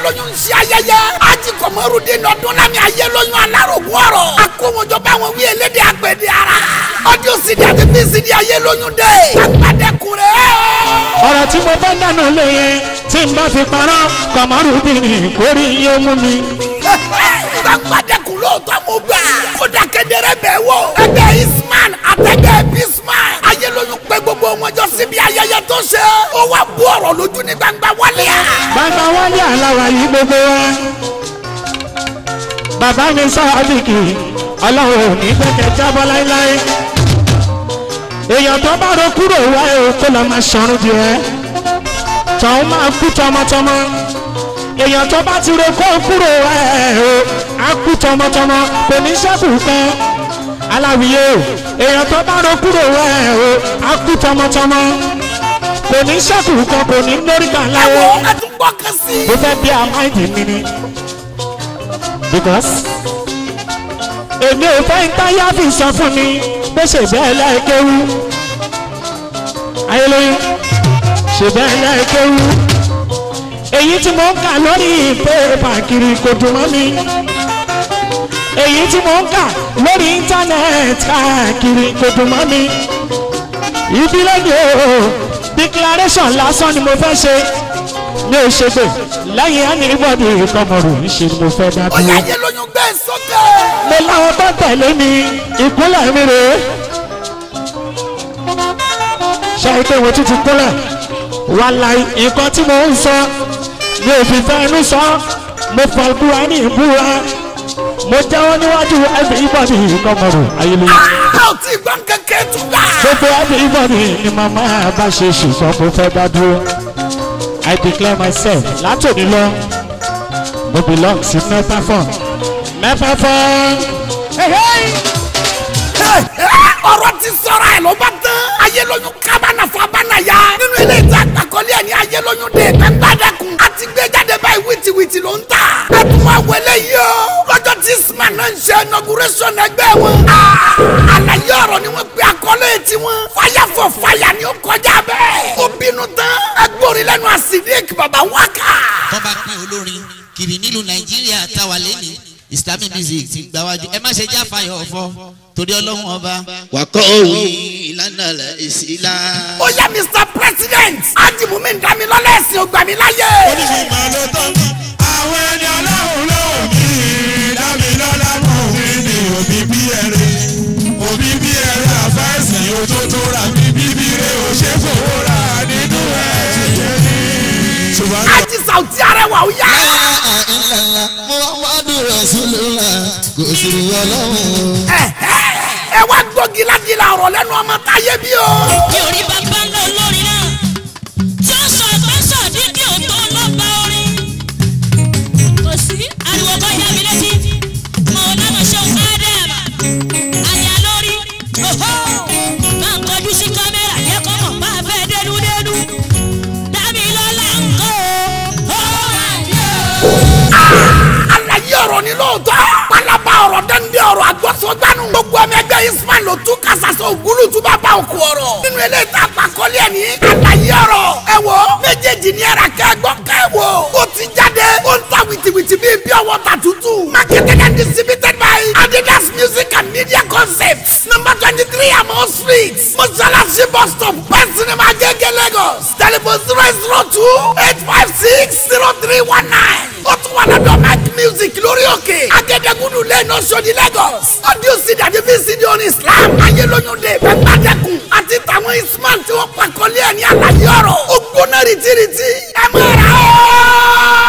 ayélóyún ń ṣe ayẹyẹ ají kọmọrúdé nọdún lámì ayélóyún alárògùn ọ̀rọ̀ akówójọ báwọn wí elédè agbèdè ara ọdún sídi àti bí sídi ayélóyún dé agbádẹkùn rẹ ọ̀rọ̀ tí mo bá dáná lé yẹn tí n bá fi parọ́ kọ̀mọ́rùbìnrin kórì yóò mú mi. agbádẹkùn lóòótọ́ mo gbà kódà kedere bẹ̀ wò ẹgbẹ́ isman àtẹgbẹ́ bisman ayélóyún pé gbogbo wọn jọ síbi ayẹyẹ tó ṣe ó wá bú ọ̀rọ̀ lójú ní gbangba wálé à. bàbá wálé àláwà yìí gbogbo wa. bàbá mi sáàbìkì ọlọ́run ò ní fẹ́kẹ̀ jábọ́ láéláé. èèyàn tó bá ro kúrò wá ẹ̀ o kó lọ máa ṣọrun jù ẹ́. tọ̀hún máa kú tọmọtọmọ. èèyàn tó bá ti ro kó kúrò wá ẹ̀ o á kú tọmọtọmọ kò ní sẹ́kù kan. aláwìyé o èèyàn tó bá ro kúrò wá ẹ̀ o á kú tọmọtọmọ kò ní sẹ́kù kan kò ní lórí kan láyé ẹ̀wọ̀n ẹ̀ tún gbọ́ kan sí. mo fẹ́ bí àmáìdì mi ni because èmi ò fẹ́ ń táyà fi sọ fún mi pé ṣe bẹ́ẹ̀ lẹ́ẹ̀kẹ́wú ayélujára ṣe bẹ́ẹ̀ lẹ́ẹ̀kẹ́wú èyí tí mo ń kà lórí pépà kiri kò dùn mọ́ mi èyí tí mo ń kà lórí íńtánẹ́ẹ̀tì káàkiri kò dùn mọ́ mi ibi lóde o declaration lásán ni mo fẹ́ ṣe mi ò ṣe pé lẹ́yìn anybody ìkọmọ̀rò níṣe ni mo fẹ́ dá ó yà dúró. ayélóyún gbé sókè. mo láwọn tó tẹ̀lé mi ìkúnlẹ̀ mi rèé. ṣé ike wo tún ti kúnlẹ̀ wàláì nǹkan tí mo ń sọ mi ò fi fẹ́ inú sọ mo fọ ìbúra ní ìbúra mo jẹ́wọ́ níwájú everybody ìkọmọ̀rò ayélujára. a ò tí ì gbọ́n kékeré tún gbà. gbogbo everybody ni màmá bá ṣe ṣùgbọ́n mo fẹ́ dá dúró. I declare myself látòní lọ mo belong sí mẹ́fàfọ́n mẹ́fàfọ́n. Hey, hey! ọ̀rọ̀ ti sọ̀rọ̀ ẹ̀ ló bá tán. ayélóyún kábànà fún abánayá. nínú ilé ìta àgbàkọ́lé ẹ̀ ní ayélóyún dé gbẹ́ngbàdẹ́kùn. a ti gbé jáde báyìí wìtìwìtì ló ń tà. ẹ tún wá wọlé yìí o. lọ́jọ́ tí isman náà ń ṣe inauguration ẹgbẹ́ wọn. Ah, àlàyé ọ̀rọ̀ ni wọ́n pe àkọlé tiwọn. fire for fire ni ó kọjá bẹ́ẹ̀. ó bínú tán. ẹgbórí lẹ́nu àsìdíkì bàbá wákà. tó bá pín olórin kiri nílùú nàìjíríà táwa lẹ́nu islamic music ti gbáwájú ẹ má ṣe já fàyọ̀ ọ̀fọ́ torí ọlọ́run ọba. wàkọ́ òwe ìlànà ìsìlá. ó yẹ mr president. ájìmùmí ń dá mi lọ́lẹ̀ ẹ̀sìn ògbà mi láyé. oníṣègbà ló tọ́ àwọn ẹni ọlọ́run ló bí dámilọ́lá mọ̀ wí ní òbí bí ẹ̀rẹ́ òbí bí ẹ̀rẹ́ àfẹ́sì òtótó ra bí bíbí rẹ̀ ò ṣe fowó ra nínú ẹ̀ ṣùgbọ́n ájì sàùtì arẹwà ó yá. muhammadu rasulillah kò sí ọlọ́run. ẹ wá gbọ́ gílágílá ọ̀rọ̀ lẹ́nu ọmọ táyé bí o. mi ò rí bàbá ńlá olórin náà tí ó sọ àgbọ̀nsọ̀ dídí òtó lọ́ba orin. kò sí ariwo kan yá mi létí mọ ọlọ́nà ṣe ń ádàm àyà lórí òhó máa ń kọjú sí kámẹ́rà yẹ kọ́ mọ̀ bá a fẹ́ dénúdénú dábì lọ́la ń kó o. àlàyé ọ̀rọ̀ ni lóòótọ́. pálábá ọ̀rọ̀ dẹ́ndé ọ̀rọ̀ àgbọ̀sọ̀gbánu. gbogbo ọmọ ẹgbẹ́ ismail ló tún kásásọ ògúlù tún bá bá òkú ọ̀rọ̀. nínú ilé ìta àpàkọ́lé ẹ̀ ní àlàyé ọ̀rọ̀. ẹ wo méjèèjì ní ẹ̀rà kẹ́gbọ́ kẹ́wò. ó ti jáde ó ń ta wìtìwìtì bíi bí ọwọ́ ta tútù. marketed and distributed by adidas music and media concepts. number twenty three amo street. mọ́ṣáláṣí bus stop best cinema gẹ́gẹ́ lagos. telephone zero zero two eight five six zero three one nine. ó tún wà lọ́dọ̀ mac music lórí òkè. agẹ́dẹ́gúdú lẹ́nu ọ̀ṣọ́dí lagos. audio cd àti vcd on islam. ayélujúde gbẹgbàdẹ́kun àti tàwọn isman tí wọ́n pàkọ́lé ẹ̀ ní àlàyé ọ̀rọ̀. ó gbóná rìtìrìtì. ẹ máa rà ó.